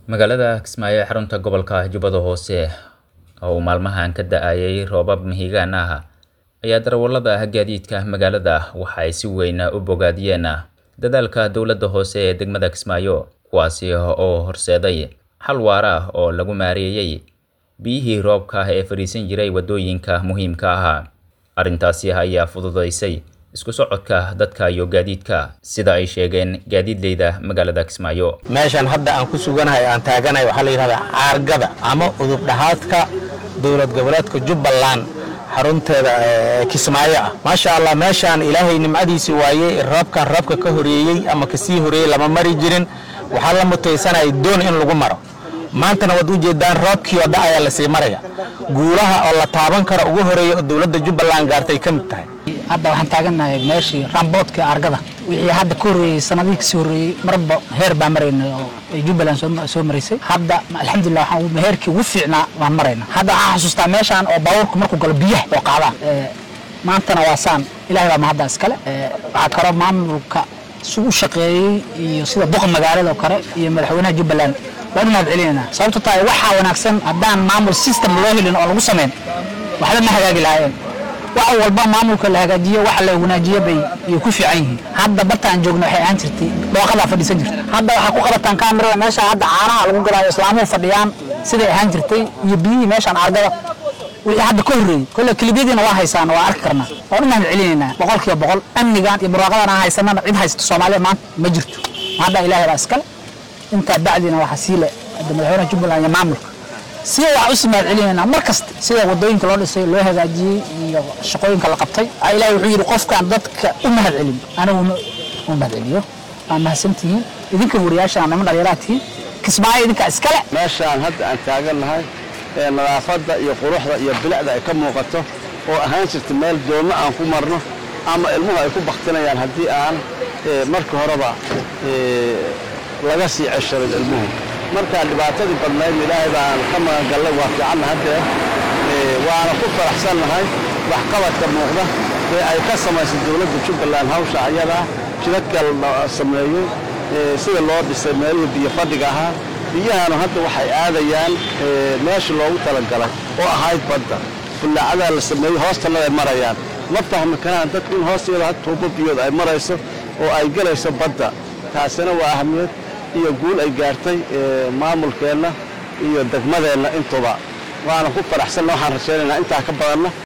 magaalada kismaayo ee xarunta gobolka jubbada hoose oo uu maalmahan ka da-ayay roobab mihigaan ah ayaa darawallada gaadiidka magaalada waxa ay si weyn u bogaadiyeen dadaalka dowladda hoose ee degmada kismaayo kuwaasi oo horseeday xal waara ah oo lagu maareeyey biyihii roobka ee fadhiisan jiray waddooyinka muhiimka ah arrintaasi ayaa fududaysay isku socodka dadka iyo gaadiidka sida ay sheegeen gaadiidleyda magaalada kismaayo meeshan hadda aan ku suganahay aan taaganahay waxaa la yidhahdaa caargada ama udub dhaxaadka dowlad goboleedka jubbaland xarunteeda kismaayo ah maasha allah meeshaan ilaahay nimcadiisii waayey roobkan roobka ka horeeyey ama kasii horeeyey lama mari jirin waxaa la mutaysanaya doon in lagu maro maantana waad ujeedaan roobkii oo da ayaa lasii maraya guulaha oo la taaban karo ugu horeeya oo dowladda jubbaland gaartay ka mid tahay hadda waxaan taagannahay meeshii ramboodka argada wixii hadda ka horreeyey sanadihii kasii horreeyey marba heer baa maraynay oo ay jubbaland soo maraysay hadda alxamdulillah waxaan heerkii ugu fiicnaa waan marayna hadda waxaan xasuustaa meeshaan oo baabuurku markuu galo biyaha oo qaadaan maantana waa saan ilahay baa mahadda iskale waxaa kaloo maamulka si u shaqeeyey iyo sida duqa magaalada oo kale iyo madaxweynaha jubbaland waan u mahad celinayna sababto tahay waxaa wanaagsan haddaan maamul system loo helin oo lagu samayn waxba ma hagaagi lahaayeen wax walba maamulka la hagaajiyo waxa la wanaajiyo bay ay ku fiican yihiin hadda bartaan joogna waxay ahaan jirtay dhooqadaa fadhiisan jirta hadda waxaa ku qabataan kaamirada meesha hadda caanaha lagu galaayo islaamuhu fadhiyaan siday ahaan jirtay iyo biyihii meeshaan argada wixii hadda ka horreeyey kolle kelibyadiina waa haysaan waa arki karnaa waan u mahad celinaynaa boqol kiiba boqol amnigan iyo barwaaqadan aan haysanana cid haysato soomaaliya maanta ma jirto hadda ilaahay baa iskale intaa bacdina waxaa sii le madaxweynaha jubbaland iyo maamulka si waxaa usii mahad celinaynaa mar kasta sida wadooyinka loo dhisay loo hagaajiyey iyo shaqooyinka la qabtay ilahi wuxuu yidhi qofkaan dadka u mahad celin aniguna u mahad celiyo waa mahadsantihiin idinka wariyaasha niman dhallinyaraha tihiin kismaayo idinkaa iskale meeshaan hadda aan taagannahay ee nadaafadda iyo quruxda iyo bilicda ay ka muuqato oo ahaan jirta meel doonno aan ku marno ama ilmuhu ay ku baktinayaan haddii aan marka horeba laga sii cesharin ilmuhu markaa dhibaatadii badnayd ilaahay baan ka magangallay waa fiicanna haddee waana ku faraxsannahay waxqabadka muuqda ee ay ka samaysay dowladda jubbaland hawsha ayadaa jidadka la sameeyey sida loo dhisay meelihii biyo fadhiga ahaa biyahanu hadda waxay aadayaan meesha loogu talagalay oo ahayd badda bullaacadaa la sameeyey hoostanaday marayaan ma fahmi karaan dadku in hoosteeda had tuubo biyood ay marayso oo ay gelayso badda taasina waa ahamiyad iyo guul ay gaartay maamulkeenna iyo degmadeenna intuba waana ku faraxsanna waxaan rajaynaynaa intaa ka badanna